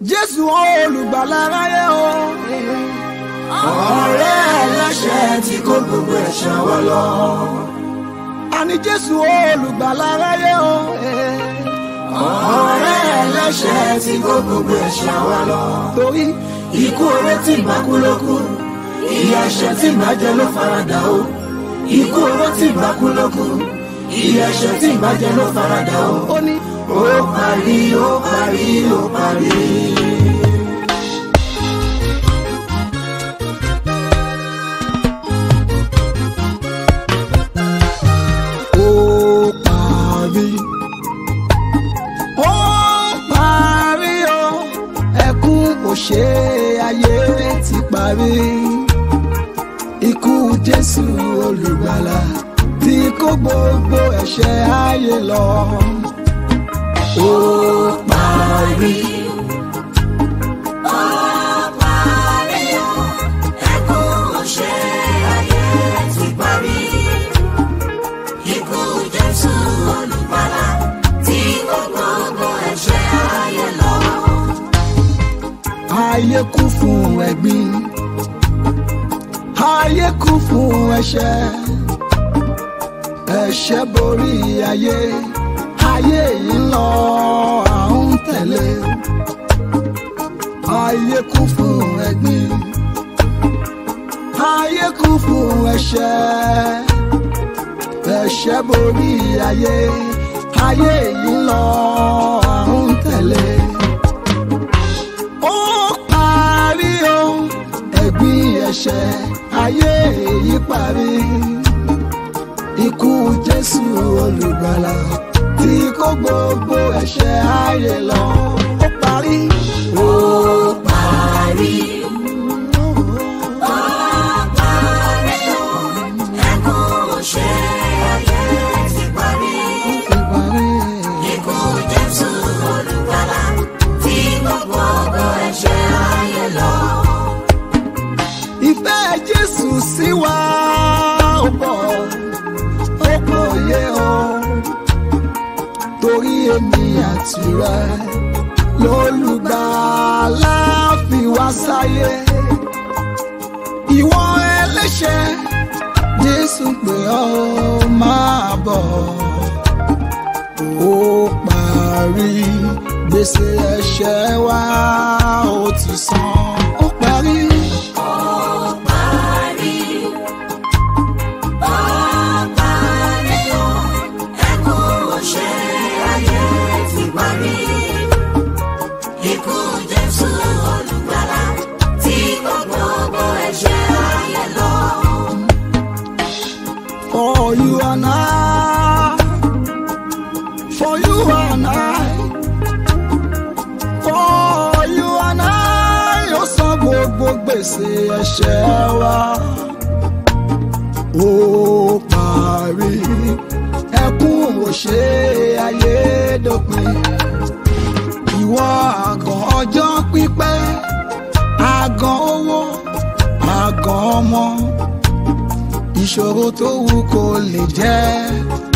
jésù olùgbàlà aráyé o. ọ̀rẹ́ ẹlẹ́ṣẹ̀ tí kó gbogbo ẹ̀ṣẹ̀ wa lọ. àní jésù olùgbàlà aráyé o. ọ̀rẹ́ ẹlẹ́ṣẹ̀ tí kó gbogbo ẹ̀ṣẹ̀ wa lọ. torí ikú oró tí ìgbà kú ló kú ìyà ẹ̀ṣẹ̀ tí ìgbà jẹ ló faradà o. ikú oró tí ìgbà kú ló kú ìyà ẹ̀ṣẹ̀ tí ìgbà jẹ ló faradà o. ó ní ó parí ó parí ó parí. ó parí. ó parí o ẹkún kò ṣe ayé ti parí. ikú jésù olùgbàlà tí kó gbogbo ẹ̀ṣẹ̀ ayé lọ. ó parí. ayé kú fún ẹ̀gbin ayé kú fún ẹ̀ṣẹ̀ ẹ̀ṣẹ̀ borí ayé ayé yìí ń lọ à ń tẹ̀lé ayé kú fún ẹ̀gbin ayé kú fún ẹ̀ṣẹ̀ ẹ̀ṣẹ̀ borí ayé ayé yìí ń lọ à ń tẹ̀lé ó parí o ẹ̀gbin ẹ̀ṣẹ̀ ayé èyí parí ikú jésù olùgbàlà tí kó gbogbo ẹ̀ṣẹ̀ ayé lọ ó parí. ó parí. ó parí. ìfẹ́ jésù sí wa ó pọ̀ ó pọ̀ yé o torí èmi àti rẹ lólùgbàlà fi wá sáyé ìwọ ẹlẹ́ṣẹ̀ jésù pé ọ máa bọ̀ ó parí gbèsè ẹ̀ṣẹ̀ wa ó ti san ó parí. Ikú Jésù olùgbàlà tí kò gbogbo ẹ̀ṣẹ̀ ayé lọ. For you and I, for you and I, for you and I, ó san gbogbo gbèsè ẹ̀ṣẹ̀ wa. Ó parí ẹkún òṣè ayé dópin. Ìwọ àgàn ọjọ́ pípẹ́, àgàn owó, àgàn ọmọ ìṣòro tó wù kó lè jẹ́